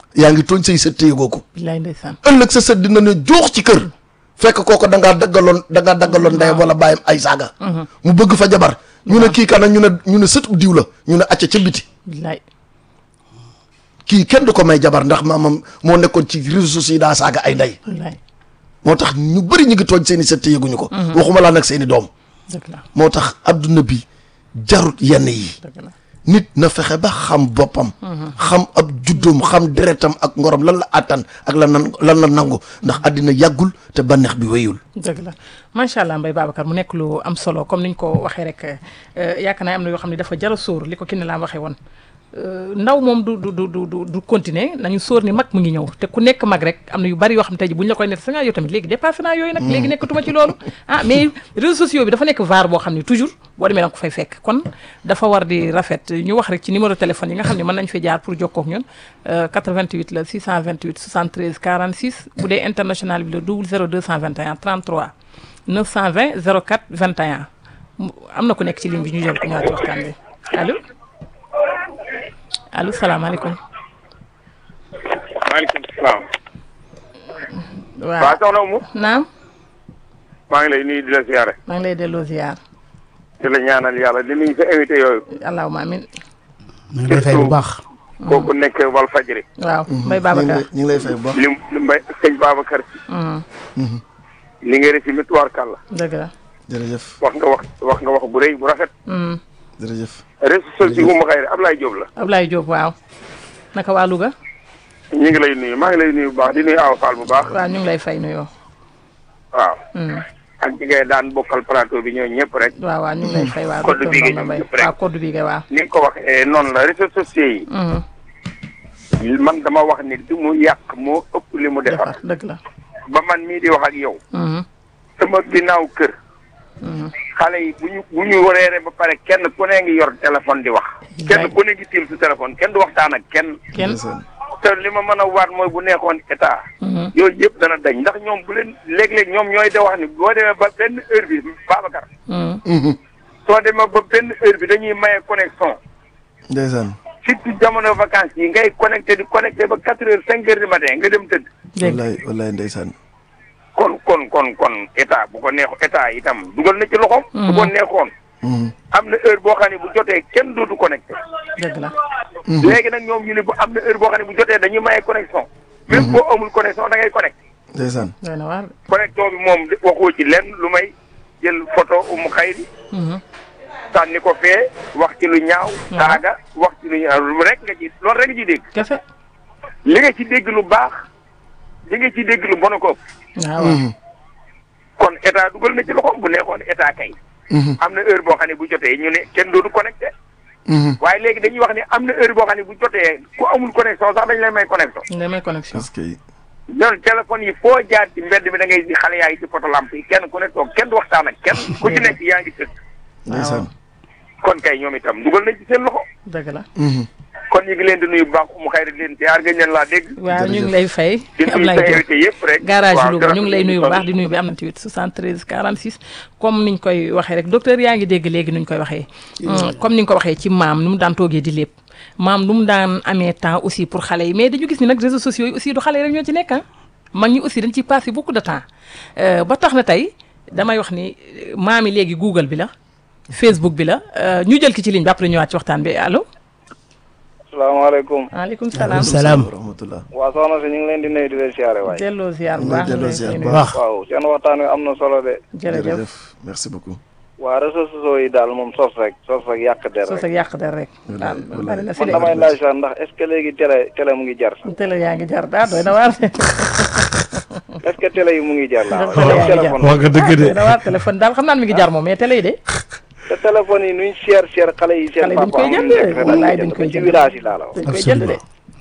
yaa ngi tooñ say sët te yëgoo ko billaay ndeysaan ëllëg sa sët dina ne joox ci kër fekk kooko da ngaa daggaloon da ngaa daggaloon ndeyam wala bàyyam ay saaga mu bëgg fa jabar ñu ne kii kana ñu ne ñu ne sët diw la ñu ne acca ca biti billaay kii kenn du ko may jabar ndax maamam moo nekkoon ci réseaux sociaux yi daa saaga ay ndey billaay moo tax ñu bëri ñu ngi tooñ seen i sët te yëguñu ko waxuma laa nag seen i doom dëgg la moo tax adduna bi jarut yenn yi dëgg la nit na fexe ba xam boppam xam ab juddoom xam deretam ak ngorom lan la àttan ak lan nan lan la nangu ndax àddina yàggul te bànneex bi wéyul dëgg la macha allah Mbaye Babacar mu nekk lu am solo comme niñ ko waxee rek euh, yaakaar naa am na yoo xam ne dafa jar a sóor li ko kinne laa waxee woon Euh, ndaw moom du du du du du du continuer nañu sóor ni mag mu ngi ñëw te ku nekk mag rek am na yu bari yoo xam ne tey ji bu ñu la koy net sa nga yow tamit léegi dépassé naa yooyu nag léegi nekkatuma ci loolu ah mais réseaux sociaux bi dafa nekk vaar boo xam ne toujours boo demee danga ko fay fekk kon dafa war di rafet ñu wax rek ci numéro téléphone yi nga xam ne mën nañ fi jaar pour jokkoo ak ñun euh, 88 la 628 73 46 bu dee international bi la 00 221 33 920 04 21 mu- am na ku nekk ci ligne bi ñu jël ko ñëwaat ci waxtaan bi allo allo salaamaaleykum maaleykum salaam. waaw waaw soxna Oumou. naam maa ngi lay nuyu di la ziare. maa ngi lay delloo ziar di la ñaanal yàlla di nuyu sa invité yooyu. allahumma amin ñu ngi lay fay bu baax. kooku nekk Walfadjri. waaw Mbaye ñu ngi Babacar lay- ñu ngi lay fay bu baax lim li mbay sëñ Babacar Mhm, li nga resi mi tubaarkàlla. dëgg la jërëjëf wax nga wax wax nga wax bu rëy bu rafet. Mhm, jërëjëf réseaux sociaux Oumou Khayri Ablaye Diop la. Ablaye Diop waaw naka waa Louga ñu ngi lay nuyu maa ngi lay nuyu bu baax di nuyu Awa Fall bu baax. waaw ñu ngi lay fay nuyoo waaw. Mhm, ak ñi ngay daan bokkal plateau bi ñoo ñëpp rek. waaw waaw ñu ngi lay fay waaw Code docteur bi nga Bamba Mbaye ñëpp rek. waaw code bi nga waaw ni nga ko waxee noonu la réseaux sociaux yi. Mhm, man dama wax ni li mu yàq moo ëpp li mu defar. defar dëgg la ba man mii di wax ak yow. Mhm, sama ginnaaw kër. mhm, xale yi bu ñu bu ñu reere ba pare kenn ku ne ngi yor téléphone di wax. kenn Right. ku ne ngi tiim su téléphone kenn du waxtaan ak kenn. kenn ndeysaan te li ma mën a waat mooy bu nekkoon état. Mhm, yooyu yëpp dana dañ ndax ñoom bu leen léeg-léeg ñoom ñooy de wax ni boo demee ba benn heure bi Babacar. mhm, Mhm. soo demee ba benn heure bi dañuy maye connexion. ndeysaan surtout jamono vacances yi ngay connecté di connecté ba quatre heures cinq heures du matin nga dem tëdd. dégg wallaay wallaay ndeysaan kon kon kon kon état bu ko neex état itam dugal na ci loxoom. bu ko neexoon. Mhm. am na heure boo xam ne bu jotee kenn dootu connecté. dëgg la léegi nag ñoom ñu ne bu am na heure boo xam ne bu jotee dañuy maye connexion. même boo amul connexion da ngay connecté. ndeysaan doy na waar connexion bi moom waxoo ci lenn lu may jël photo Oumou Khayri Mhm, sànni ko fee wax ci lu ñaaw. saaga wax ci lu ñaaw lu rek nga ci loolu rek nga ci dégg. kese li nga ci dégg lu baax li nga ci dégg lu bon a ko ëpp. waaw waaw Mhm. kon état dugal na ci loxoom bu nekkoon état kay. Mhm. am na heure boo xam ne bu jotee ñu ne kenn dootu connecté. Mhm. waaye léegi dañuy wax ne am na heure boo xam ne bu jotee ku amul connexion sax dañ lay may connexion. ñu demee connexion parce que ñoom téléphone yi foo jaar ci mbedd mi da ngay di xale yaa ngi ci poto lamp yi kenn ku ne toog kenn du waxtaan ak kenn ku ci nekk yaa ngi tëdd. ndeysaan kon kay ñoom itam dugal nañ ci seen loxo. dëgg la Mhm. kon ñu ngi leen di nuyu bu baax Oumou Khayri di leen ziar gëj leen laa dégg. waaw ñu ngi Jërëjëf. lay fay di nuyu sa Ablaye Diop invité yëpp rek. garage waaw Louga jërëjëf ñu ngi lay nuyu bu baax di nuyu bi am na tamit 73 46 comme niñ koy waxee rek docteur yaa ngi dégg léegi nuñ koy waxee comme ni nga ko waxee ci maam nu mu daan toogee di lépp maam nu mu daan amee temps aussi pour xale yi mais dañu gis ni nag réseaux sociaux yi aussi du xale yi rek ñoo ci nekk ah mag ñi aussi dañ ciy passé beaucoup de temps Euh, ba tax na tey damay wax ni euh, maam yi léegi Google bi la Facebook bi la euh, ñu jël ki ci ligne bi après ñëwaat ci waxtaan bi allo salaamaaleykum. waaleykum salaam salaam wa rahmatullah waa soxna si ñu ngi leen di nuyu di leen siyaare waay. delloo ziar bu ñu ngi baax delloo ñu ziar lay bu nuyu. baax waaw seen waxtaan wi am na solo de. jërëjëf jërëjëf merci beaucoup waa réseaux sociaux yi daal moom sos rek sos rek yàq der soo rek. sa yàq der rek Wallaay, waaw wallaay. bari na fi man de damay laaj sax ndax est ce que léegi télé télé mu ngi jar sax télé yaa ngi jar daa doy na waar est ce que télé yi mu ngi jar laa Télé yaa ngi jar. téléphone wax nga dëgg de doy na waar téléphone daal xam naa ne mi ngi jar moom mais télé yi de te téléphone yi nuñ cher cher xale yi seen Xale yi dañ papa koy amuñu jënd, njëkk rek wallaay dañ dañ koy koy jënd jënd. ba ci village yi laa la wax dañ koy jënd de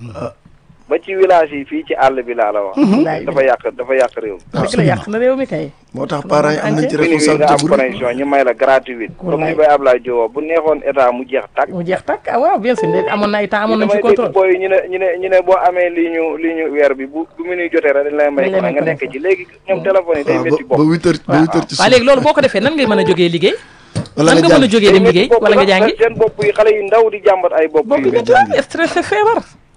ba ci village yi fii ci àll bi laa la wax wallaay dafa yàq dafa yàq réew dëgg la yàq na réew mi kay moo tax parents yi am nañ ci bu ñu nga responsabilité am bu rëy connexion ñu may la gratuite comme Wallaay. ni bay Ablaye Diop bu neexoon état mu jeex tàkk mu jeex tàkk ah waaw bien sûr de amoon na ay temps amoon nañ damay ci dégg contrôle booy ñu ne ñu ne ñu ne boo amee lii ñu lii ñu weer bi bu bu mu nuy jotee rek dañ lay may Dañ lay may nga nekk connexion. ci léegi ñoom téléphone yi day waaw métti ba ba bopp huit heures ba huit heures ci waaw léegi loolu boo ko defee nan ngay mën a jógee liggéey wala nan nga nga mën a jàng jógee dem liggéey wala nga jàngi seen bopp yi xale yu ndaw di jàmbat ay bopp bopp yu bi métti métti stressé feebar